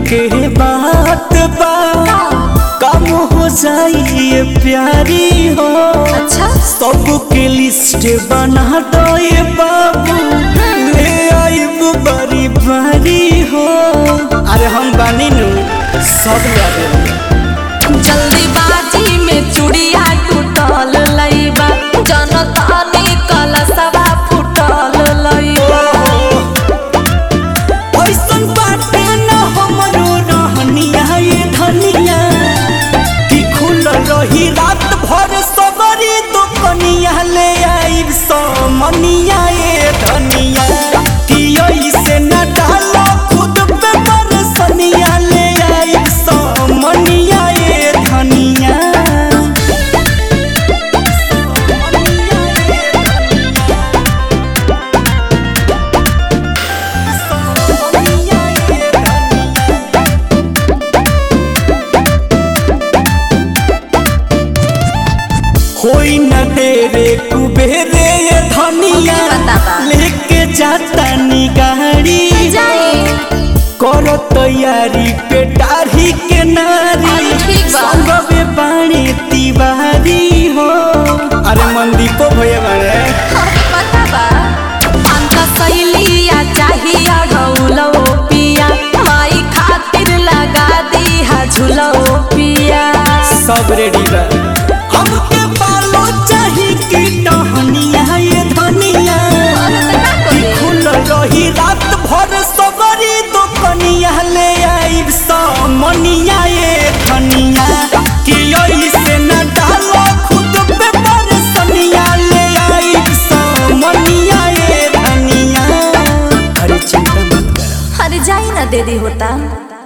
के बात बा कम हो जाइए प्यारी हो अच्छा सबके लिस्ट बना दो ये बाबू ले आइब बड़ी बारी हो अरे हम बानी नु सब याद जल्दीबाजी में चूड़िया टूटल लईबा जनतानी कलसवा फूटल लईबा ऐसन बाटे न हमरो रहनिया ये धनिया कि खुल रही रात भर सबरी दुकनिया ले आइब समनिया ये धनिया कि ऐसे न डालो खुद पे बरसनिया ले आइब समनिया ये धनिया होई न तेरे कुबेरे ये धनिया बताबा। लेके जाता नी गाड़ी जाई करो तैयारी पे डाढ़ी के नारी अरे ठीक बा। संगवे बाणी तिवारी हो अरे मंदी को भये बाड़े पता बा अंत सहेलिया चाहिए ढौलो पिया माई खातिर लगा दी हा झूलो पिया सब रेडी बा हमके बालो चाही की टहनिया ये धनिया कि खुल रही रात भर सबरी दुकनिया ले आइब समनिया ये धनिया कि ऐसे न डालो खुद पे बरसनिया ले आइब समनिया ये धनिया अरे चिंता मत कर अरे जाई ना दीदी होता